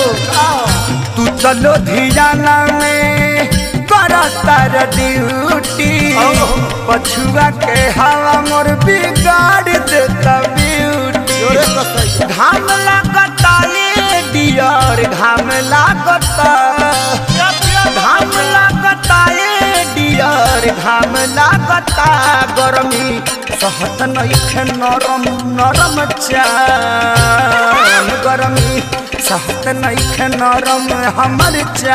तू चलो धियाना में करतर ड्यूटी पछुआ के हवा मोर बिगाड़ देता ब्यूटी जोरे कसैया घाम लागता ये डियर घाम लागता घाम लागता ये डियर घाम लागता गरमी सहत नइखे नरम नरम चान गरमी सहत नइखे नरम हमर चान